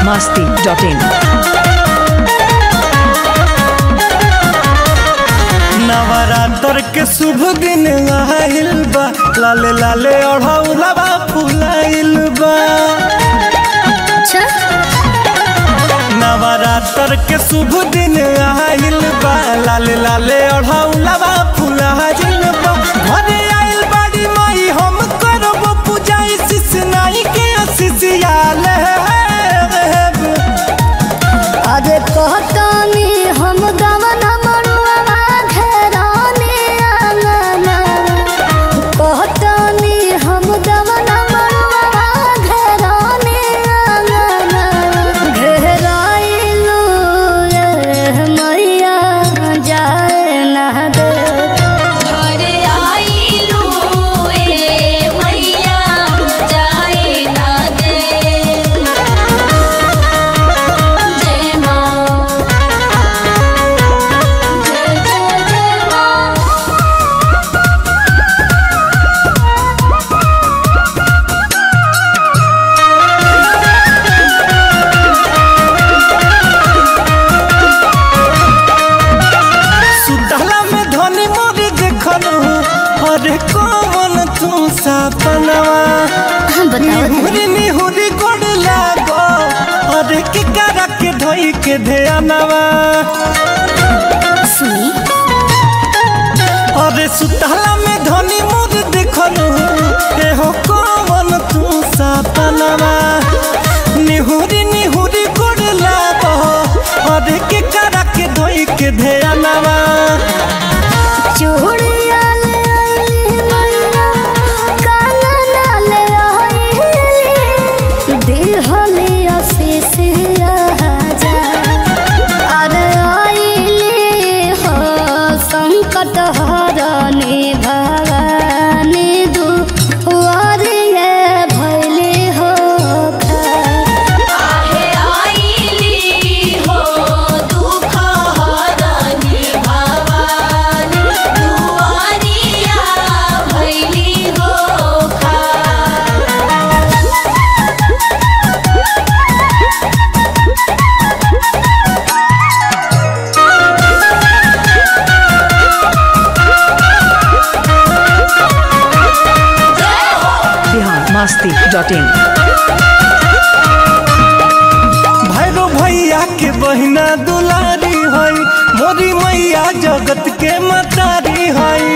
masti.in. Navratra के शुभ दिन आइल बा लाले लाले ओढ़ौलबा फुलाइल बा नवरात्र के शुभ दिन आइल बा लाले लाले ओढ़ौलबा फुलाइल बा घरे आइल बाड़ी माई हम करब पूजा शिष नाई के शिष्याले अरे कहतानी हम गवना मरुआ घेराने आंगना कहतानी हम गवना मरुआ घेराने आंगना घेराइलू रे मैया जाए ना दे घरे आइलू ए मैया जाए ना दे जय माँ जय जय जय माँ सुतला में धनी मोरी देखल अरे कौन तू सपनवा बताओ निहुरी निहुरी गोड़ लागो अरे के करा के धोई के ध्यानवा सुनी अरे सुतला में धनी मोरी देखल ए हो कौन तू सपनवा निहुरी निहुरी गोड़ लागो अरे के करा के धोई के ध्यानवा चूड़िया ले आइली मैया कानना ले आइली दिहली आशीष राजा अरे आइली हो संकट हरनी भवानी दुआरिये भैली हो आहे आइली हो दुख हरनी भवानी दुआरिया भैली हो खा Bihar masti.in. भैरो भैया के बहिना दुलारी हई मोरी मैया जगत के मतारी हई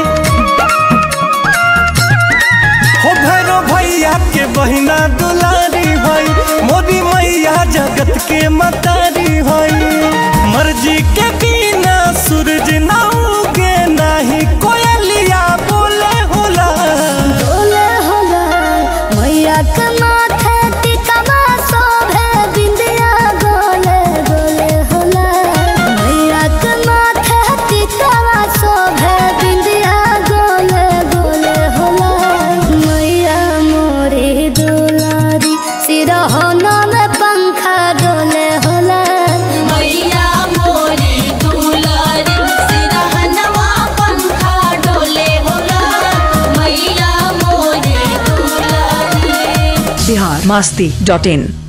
हो भैरो भैया के बहिना दुलारी हई मोरी मैया जगत के मतारी हई मर्जी के बिना सूरज ना उगे नाही कोयलिया बोले होला बोले होला मैया के माथे टिकवा शोभे बिंदिया गोले गोले होला मैया के माथे टिकवा शोभे बिंदिया गोले गोले होला मैया मोरी दुलारी सिरहना में पंखा डोले होला मैया मोरी दुलारी सिरहनवा पंखा डोले होला मैया मोरी दुलारी Bihar masti.in.